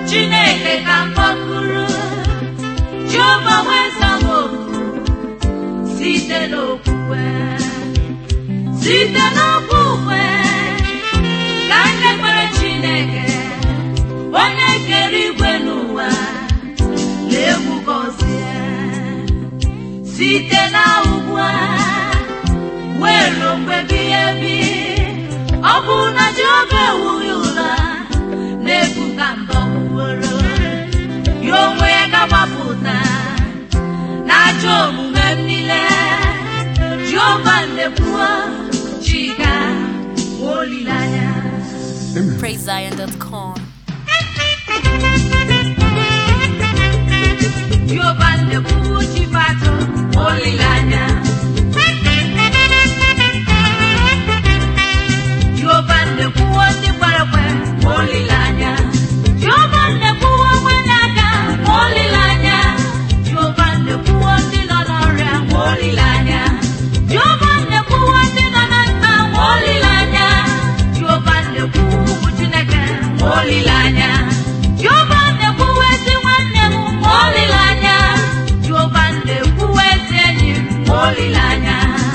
chineke ka mkpọkụrụ jehova weza m oku site n'okwukwe site n'okwukwe ka ndị kwere chineke onye kere igwe n'ụwa na-egwu gọzie site na ugbu a wee ruo mgbe bighị ebi ọ bụ na jehova ewughị ụra na-ebu ka ndọgbuworo ya onwe ya ga-agbapụta n'ajọ omume m niile jehova nnekwuo chiga nwa olileanya PraiseZion.com. jehova nnekwuo chifatụ olileanya jehova nnekwuo ndị kwere ekwe olileanya jehova nnekwuo onwenye aka olileanya jehova nnekwuo ndị nọ n'ọrịa olileanya jehova nnekwuo ndị nọ na nta olileanya jehova nnekwuo ụmụ chineke olileanya jehova nnekwuo ezi nwanne m olileanya jehova nnekwuo ezi enyi m olileanya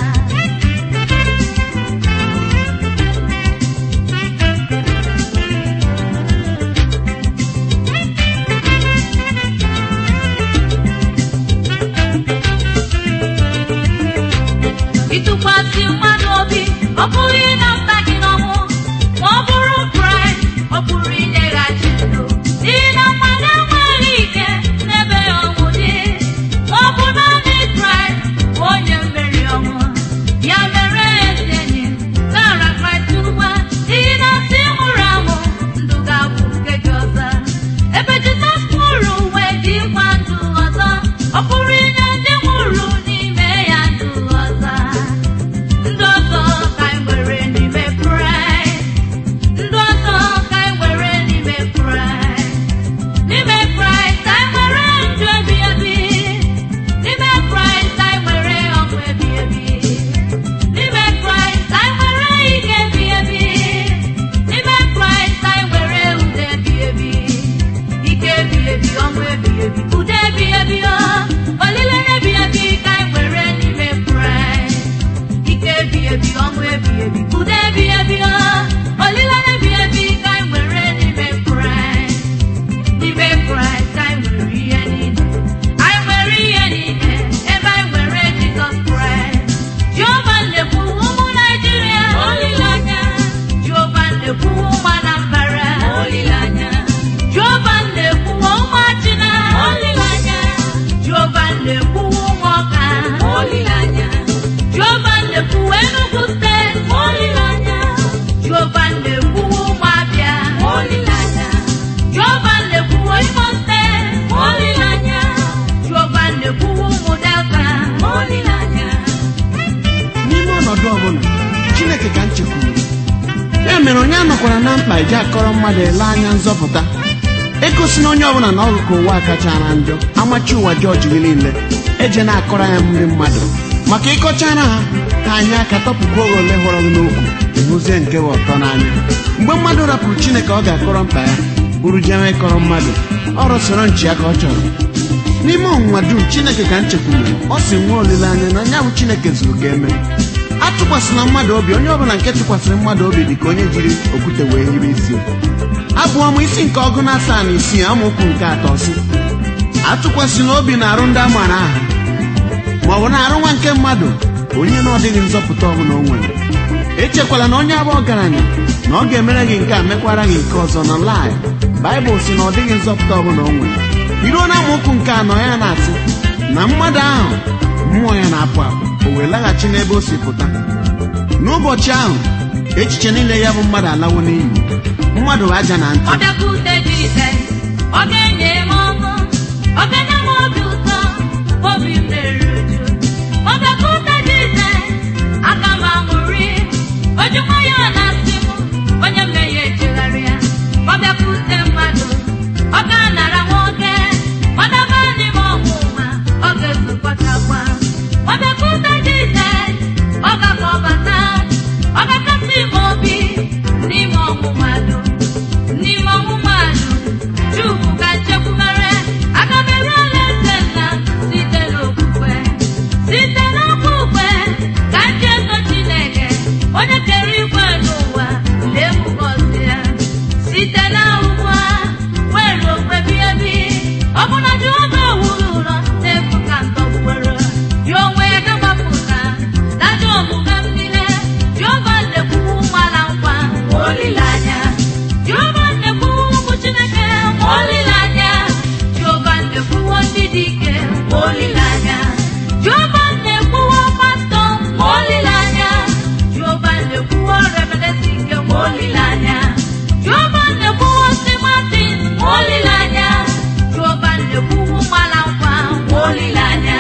ịtụkwasị mmadụ obi ọ bụghị na mba gị n'ọnwụ ma ọ bụrụ kraịst ọ pụrụ inyeghachi ndụ n'ihi na mmadụ enweghị ike n'ebe ya ọnwụ dị ma ọ bụ naanị kraịst bụ onye mmeri ọnwụ ya mere ezi enyi nara kraịst ugbu a n'ihi na si nwụrụ anwụ ndụ ga-abụ nke gị ọzọ ebe jizọs nwụrụ wee dịkwa ndụ ọzọ ọ pụrụ inye ndị nwụrụ n'ime ya ndụ ọzọ ndụ ọzọ ka anyị nwere n'ime kraịst ndụ ọzọ ka anyị nwere n'ime kraịst n'ime kraịst anyị nwere ndụ ebi ebi n'ime kraịst anyị nwere ọgwụ ebi ebi n'ime kraịst anyị nwere ike ebi ebi n'ime kraịst anyị nwere udo ebi ebi ike ebi ebi ọnwụ ebi ebi udo ebi ebi ọ olileanya ebi ebi ka anyị nwere n'ime kraịst ike ebi ebi ọnwụ ebi ebi udo ebi ebi ọ olileanya ebi ebi ka anyị nwere n'ime kraịst n'ime kraịst anyị nwere ihe niile anyị nwere ihe niile ebe anyị nwere jizọs kraịst jehova nnekwu ụmụ naijiria olileanya jehova nnekwu ụmụ anambra olileanya jehova nnekwu ụmụ achịna olileanya jehova nnekwu ụmụ ọka olileanya jehova nnekwu enugu steeti olileanya jehova nnekwu ụmụ abịa olileanya jehova nnekwu imo steeti olileanya jehova nnekwu ụmụ delta olileanya n'ime ọnọdụ ọbụla chineke ka m chekwuru ya mere onye anọkwara na mkpa iji akọrọ mmadụ ele anya nzọpụta egosi na onye ọbụla na ọrụ ka ụwa kachara njọ amachi ụwa jọji gị niile eje na-akọrọ ya ndị mmadụ maka ịkọchara ha ha anya aka tọpụkwa oge ole hụrụ gị n'okwu ịhụzie nke bụ ọtọ n'anya mgbe mmadụ rapụrụ chineke ọ ga-akọrọ mkpa ya bụrụ jewe ịkọrọ mmadụ ọrụ soro nchi ya ka ọ chọrọ n'ime ọnwụnwa dum chineke ka m chekwuru ọ si nwee olileanya na anya bụ chineke zuru ga-eme atụkwasịla mmadụ obi onye ọbụla nke tụkwasịrị mmadụ obi dị ka onye jiri okwute wee hibe isi abụọ m isi nke ọgụ na asaa na isii amaokwu nke atọ si atụkwasịla obi na arụ ndị a maara aha ma ọ bụ na arụ nwa nke mmadụ onye na ọ dịghị nzọpụta ọbụla o nwere echekwala na onye abụ ọgaranya na ọ ga-emere gị nke a mekwara gị nke ọzọ na lai baịbụl si na ọ dịghị nzọpụta ọbụla o nwere iruo na amaokwu nke anọ ya na-asị na mmadụ ahụ mmụọ ya na-apụ apụ o wee laghachi n'ebe o si pụta n'ụbọchị ahụ echiche niile ya bụ mmadụ alawo n'iyi mmadụ bụ aja na ntị ọ bịakwute Jizọs ọ ga-enye m ọṅụ ọ ga-enye m obi ụtọ obi m na-eru uju ọ bịakwute Jizọs aka m aṅụrị ojukwa ya na-asị m onye mmehie echegharịa ọ bịakwute mmadụ ọ ga-anara nwoke ọ daba n'ime ọnwụnwa ọ ga-ezukọtakwa ọ bịakwute Jizọs ọ ga-akpọbata ọ ga-akasị m obi n'ime ọnwụ mmadụ n'ime ọnwụ mmadụ Chukwu ka nchekwumere aga m eru alaeze nna site n'okwukwe site n'okwukwe ka m ji eto Chineke onye kere igwe n'ụwa lee m gọzie ya site na ugbu a were okwe bi ebi ọ bụ na Jehova ewuru ụlọ n'efu ka ntọgbuwere ya onwe ya gabapụta dajọ omume m niile Jehova na-ekwuwu nwala nkwa ma olileanya Jehova na-ekwuwu ụmụ Chineke ma olileanya Jehova na-ekwuwo ndị dị ike ma olileanya Jehova na-ekwuwo pastọ ma olileanya Jehova na-ekwuwo reverendị nke ma olileanya Jehova na-ekwuwo si Martin ma olileanya Jehova na-ekwuwo nwala nkwa ma olileanya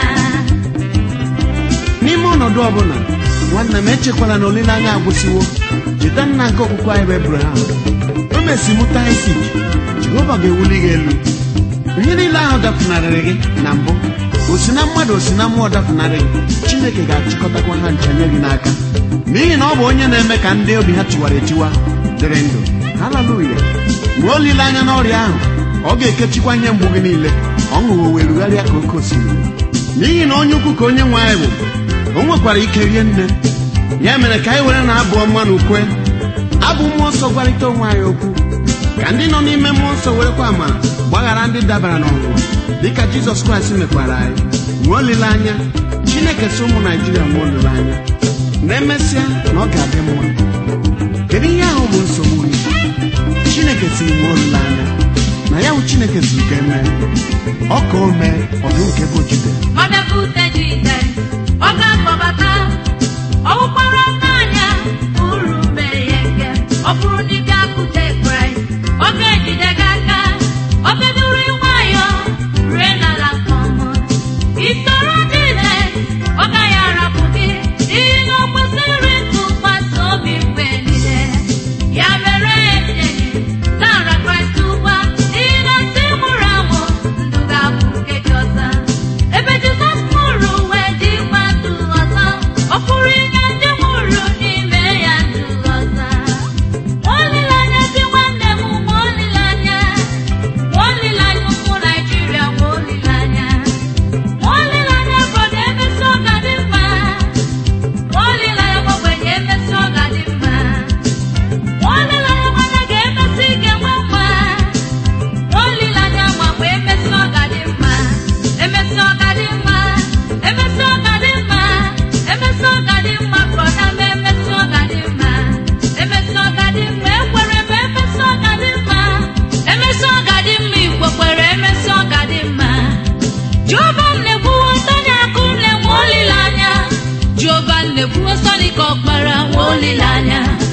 n'ime ọnọdụ ọbụla nwanne m echekwala na olileanya agwụsịwo cheta nna nke okwukwe anyị bụ ebraham o mesi mụta isik jehova ga-ewuli gị elu ihe niile ahụ dapụnarịrị gị na mbụ o si na mmadụ o si na mmụọ dapụnarị gị chineke ga-achịkọtakwa ha ncha nye gị n'aka n'ihi na ọ bụ onye na-eme ka ndị obi ha tiwara etiwa dịrị ndụ haleluya nwee olileanya n'ọrịa ahụ ọ ga-ekechikwa ihe mgbu gị niile ọṅụ wee rugharịa ka oke osimiri n'ihi na onye ukwu ka onye nwe anyị bụ o nwekwara ike rie nne ya mere ka anyị were na-abụ ọma na ukwe abụ mmụọ nsọ gwarịta onwe anyị okwu ka ndị nọ n'ime mmụọ nsọ werekwa amara gbaghara ndị dabara n'ọnwụnwa dịka jizọs kraịst mekwara anyị nwee olileanya chineke si ụmụ naijiria nwee olileanya na-emesịa na ọ ga-adị mma kedu ihe ahụ bụ nsogbu gị chineke si nwee olileanya na ya bụ chineke si ka emee ọ ka o mee ọdụ nke bụ jide Mmadụ Jizọs ọ ga-akpọbata ọ wụkwara n'anya uru mee ya nke ọ bụrụ na ị ga-akụte Kraịst ọ ga-ejide gị aka ọ bidoro nwayọ rue n'ala nke ọma isoro Jizọs ọ gaghị arapụ gị n'ihi na o kwesịrị ntụkwasị obi mgbe niile ya mere enyi nara Kraịst ugbu a n'ihi na ntị mụrụ amụ ndụ ga-abụ nke gị ọzọ ebe Jizọs mụrụ wee dị mma ndụ ọzọ ọ pụrụ inye ndị mụrụ n'ime ya ndụ ọzọ ma olileanya dị nwanne m ma olileanya ma olileanya ụmụ Naịjirịa ma olileanya ma olileanya obodo emesi ọ ga dị mma ma olileanya ogbenye emesi ọ ga dị mma ma olileanya nwanne ga-emesi ga-enwe mma ma olileanya ma mgbe emesi ọ ga dị mma emesi ọ ga dị mma emesi ọ ga dị mma emesi ọ ga dị mma brọda m emesi ọ ga dị mma emesi ọ ga dị mma ekwere m emesi ọ ga dị mma emesi ọ ga dị mma igbo kwere emesi ọ ga dị mma Jehova m na-ekwuwo Sọnị akụ na-enwe olileanya Jehova m na-ekwuwo Sọnị ka ọkpara nwe olileanya